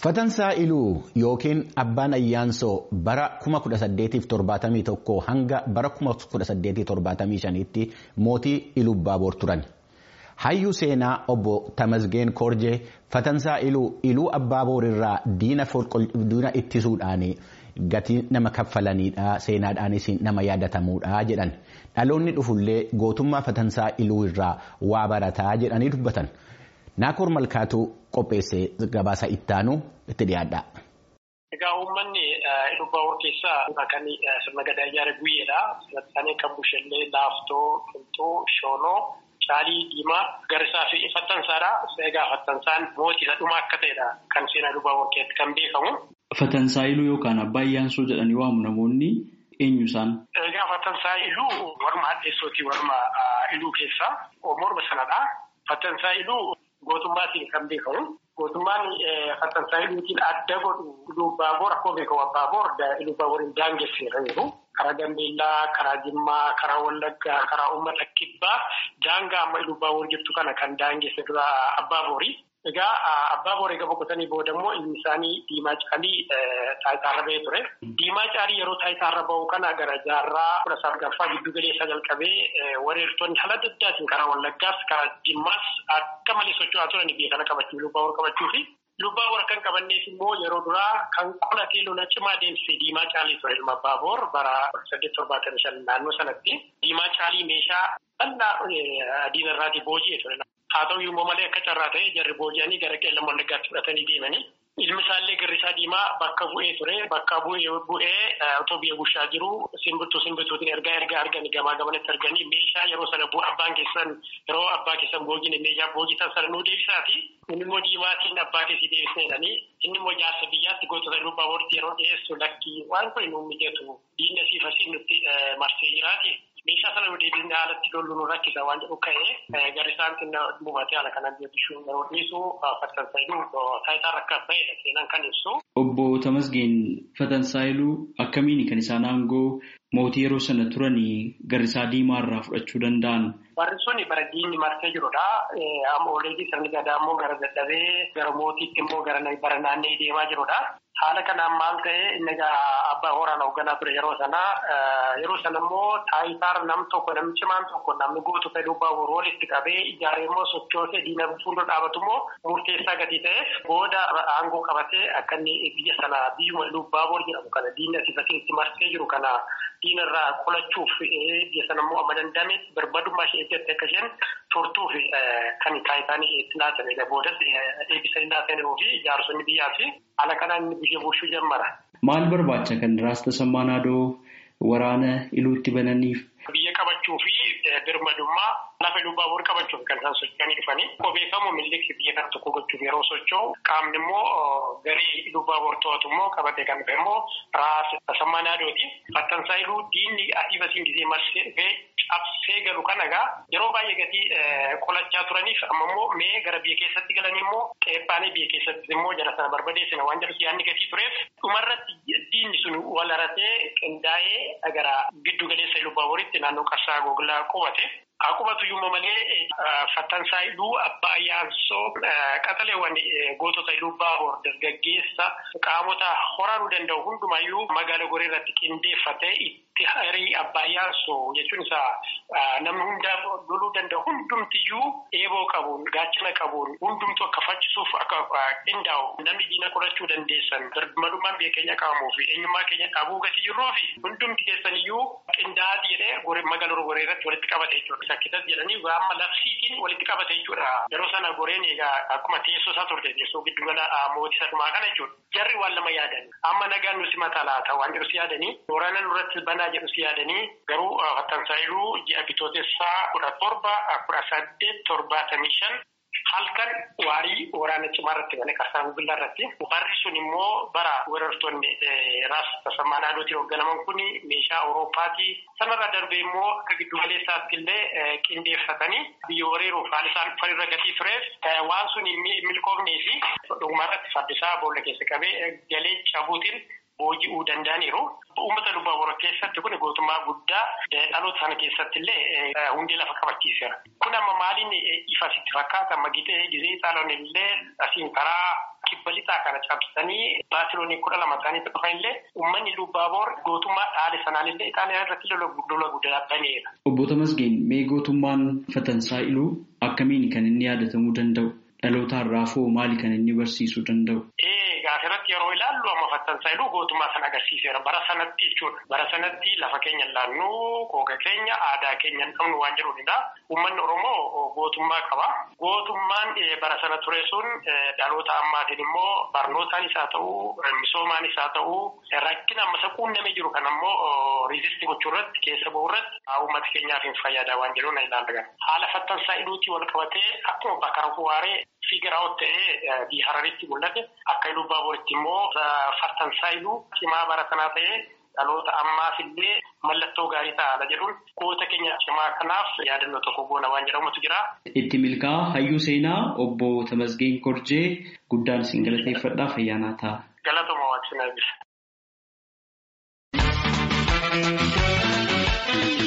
Fatansaa Iluu yookiin Abbaan Ayyaansoo bara 1871 hanga bara 1875tti mootii Ilubbaaboor turan. Hayyuu seenaa obbo Tamasgeen Korjee Fatansaa Iluu Iluu Abbaaboor irraa diina ittisuudhaan gatii nama kaffalaniidha seenaadhaanis nama yaadatamuudha jedhan. Dhaloonni dhufullee gootummaa Fatansaa Iluu irraa waa barataa jedhanii dubbatan. Naakoor Malkaatuu qopheessee gabaasa ittaanu itti dhiyaadha. Egaa uummanni Ilubbaaboor keessaa kan sirna gadaa ijaare guyyeedha. Sadarkaanii kan bushellee, laaftoo, qilxuu, shoonoo, caalii, diimaa, garisaa fi fattansaadha. Egaa fattansaan mootii dhumaa akka ta'edha kan seenaa Ilubbaaboor keessatti kan beekamu. Fatansaa Iluu yookaan Abbaa Ayyaansoo jedhanii waamu namoonni eenyu isaan? Egaa Fatansaa Iluu warma hadheessootii warma Iluu keessaa morma sanadha. Fatansaa Iluu gootummaatiin kan beekamu. Gootummaan Fatansaa Iluutiin adda godhu Ilubbaaboor akkuma beekamu Abbaaboor Ilubbaaboorin daangesseera jiru. Karaa Gambeellaa, karaa Jimmaa, karaa Wallaggaa, karaa uummata kibbaa daangaa amma Ilubbaaboor jirtu kana kan daangesse dura Abbaaboori. Egaa Abbaaboor egaa boqotanii booda immoo ilmi isaanii Diimaa Caalii taayitaarra bahee ture. Diimaa Caalii yeroo taayitaarra bahu kana gara jaarraa kudha sagalaffaa giddu galeessaa jalqabee wareertonni haala adda addaatiin karaa Wallaggaas karaa Jimmaas akka malee socho'aa turan biyya kana qabachuu Ilubbaaboor qabachuu fi Ilubbaaboor kan qabanneef immoo yeroo duraa kan qolatee lola cimaa deemsise Diimaa Caalii ture ilma Abbaaboor bara saddeet torbaatamii shan naannoo sanatti. Diimaa Caalii meeshaa bal'aa diinarraatii booji'ee ture. Haa ta'u immoo malee akka carraa ta'e jarri booji'anii gara qeellan wallaggaatti fudhatanii deemanii. Ilmi isaallee Girrisaa Diimaa bakka bu'ee ture. Bakka bu'ee otoo biyya bushaa jiru simbirtuu simbirtuutiin ergaa ergaa arganii gamaa gamanatti arganii meeshaa yeroo sana abbaan keessan yeroo abbaa keessan boojine meeshaa boojitan sana nuu deebisaati. Inni immoo diimaatiin abbaa keessi deebisneedhani. Inni immoo jaarsa biyyaatti gootota Ilubbaabooritti yeroo dhiyeessu lakkii waan kun nu mijatu diinni asii fasii nutti marsee jiraati. Meeshaa sana nu deebisnee haalatti lollu nu rakkisa waan jedhu ka'ee gari isaan xinna buufatee haala kanaan deebisuu yeroo dhiisu Fatansaayiluu taayitaa rakkaa ba'edha seenaan kan ibsu. Obbo Tamasgeen Fatansaayiluu akkamiini kan isaan aangoo mootii yeroo sana turanii Garrisaa Diimaa irraa fudhachuu danda'an? Warri sun bara diinni marsee jirudha. Amma oleetii sirni gadaa immoo gara dadhabee gara mootiitti immoo gara bara naannee deemaa jirudha. Haala kanaan maal ta'e inni abbaa hooraan hoogganaa ture yeroo sana yeroo sana immoo taayitaar nam tokko namni cimaan tokko namni gootota Ilubbaaboor walitti qabee ijaaree immoo sochoosee diina fuuldura dhaabatu immoo murteessaa gatii ta'eef booda aangoo qabatee akka inni biyya sana biyyuma Ilubbaaboor jedhamu kana diinni asii fakkiitti marsee jiru kana diinarraa qolachuuf biyya sana immoo amma dandame birmadummaa ishee eeggatti akka isheen turtuuf kan taayitaan itti laatamedha. Boodas eebbisanii laatamuu fi ijaarsonni biyyaa fi haala kanaan inni biyya bulchuu jammara. Maal barbaacha kan Raasta Sammaanaadoo waraana iluutti bananiif? Biyya qabachuu fi birmadummaa lafa Ilubbaaboor qabachuuf kan isaan socho'anii dhufanii. Akkuma beekamu millikni biyya kana tokko gochuuf yeroo socho'u qaamni immoo garee Ilubbaaboor to'atu immoo qabatee kan dhufe immoo Raasta Sammaanaadooti. Fattansaayiluu diinni asii fasiin gisee marsee dhufee cabsee galu kan egaa yeroo baay'ee gatii qolachaa turaniif amma immoo mee gara biyya keessatti galanii immoo qeephaanii biyya keessatti immoo jara sana barbadeessina waan jedhu yaadni gatii tureef dhumarratti diinni sun wal haratee qindaa'ee gara giddu galeessa Ilubbaabooritti naannoo qarsaa goglaa qubate. Akkuma iyyuu malee Fattansaayiluu Abbaa Ayyaansoo qaxaleewwan gootota Ilubbaaboor dargaggeessa qaamota horanuu danda'u hundumayyuu magaala goree irratti qindeeffatee itti hirii Abbaa Ayyaansoo jechuun isaa namni hundaa loluu danda'u hundumtiyyuu eeboo qabuun gaachana qabuun hundumtu akka faccisuuf akka qindaa'u namni diina qolachuu dandeessan birmadummaan biyya keenya qabamuu fi eenyummaa keenya dhabuu gati jirruu fi hundumti keessaniyyuu qindaa'aati jedhee magaala goree irratti walitti qabate jechuudha. Sakkitas jedhanii amma labsiitiin walitti qabate jechuudha. Yeroo sana goreen egaa akkuma teessoo isaa turte teessoo giddu gala mootii sadumaa kana jechuudha. Jarri waan lama yaadan. Amma nagaan nuti mataa laata waan jedhu si yaadanii waraana nurratti banaa jedhu si yaadanii garuu Fattansaayiluu ji'a bitootessaa kudha torba kudha saddeet torbaatamii shan halkan waarii waraana cimaa irratti bane qarsaan billaa irratti warri sun immoo bara weerartoonni Raasta Sammaanaadotiin hoogganaman kun meeshaa Awurooppaatii sanarra darbee immoo akka giddu galeessaatti illee qindeeffatanii biyya weeraruuf haala isaan dhufan gatii tureef waan sun milkoofnee fi dhugumarratti fardisaa boolla keessa qabee galee cabuutiin booji'uu danda'aniiru. Uummata Ilubbaaboor keessatti kun gootummaa guddaa dhaloota sana keessatti illee hundee lafa qabachiiseera. Kun amma maaliin ifa sitti fakkaata amma gitee gizee xaaloon illee asiin karaa kibba lixaa kana cabsanii baatiloonii kudha lama ta'anitti dhufan illee uummanni Lubbaaboor gootummaa dhaale sanaan illee Itaaliyaa irratti lola guddaa baneera. Obbo Tamasgeen mee gootummaan Fatansaayiluu akkamiin kan inni yaadatamuu danda'u? Dhaloota har'aafoo maali kan inni barsiisuu danda'u? Gaafirratti yeroo ilaallu amma Fatansaayiluu gootummaa sana agarsiiseera. Bara sanatti jechuudha. Bara sanatti lafa keenya laannuu, googa keenya, aadaa keenya hin qabnu waan jedhuunidha. Uummanni Oromoo gootummaa qaba. Gootummaan bara sana ture sun dhaloota ammaatiin immoo barnootaanis haa ta'uu, misoomaanis haa ta'uu, rakkina ammasa quunnamee jiru kan ammoo riizistii gochuu irratti keessa bahuu irratti uummata keenyaaf hin fayyada waan jedhuun ilaalla. Haala Fattansaayiluutii wal qabatee akkuma bakka Rafuwaaree Fiigiraawwan ta'ee Hararitti mul'ate akka Lubbaabooritti immoo Fatansaayiluu cimaa bara sanaa ta'ee dhaloota ammaas illee mallattoo gaarii ta'a jedhuun goota keenya cimaa kanaaf yaadannoo tokko goona waan jedhamutu jira. Itti milkaa'aa hayyuu seenaa obbo Tamasgeen Korjee guddaan isin galateeffadhaa fayyaanaa ta'a. Galatuma waaqsinaa bisa.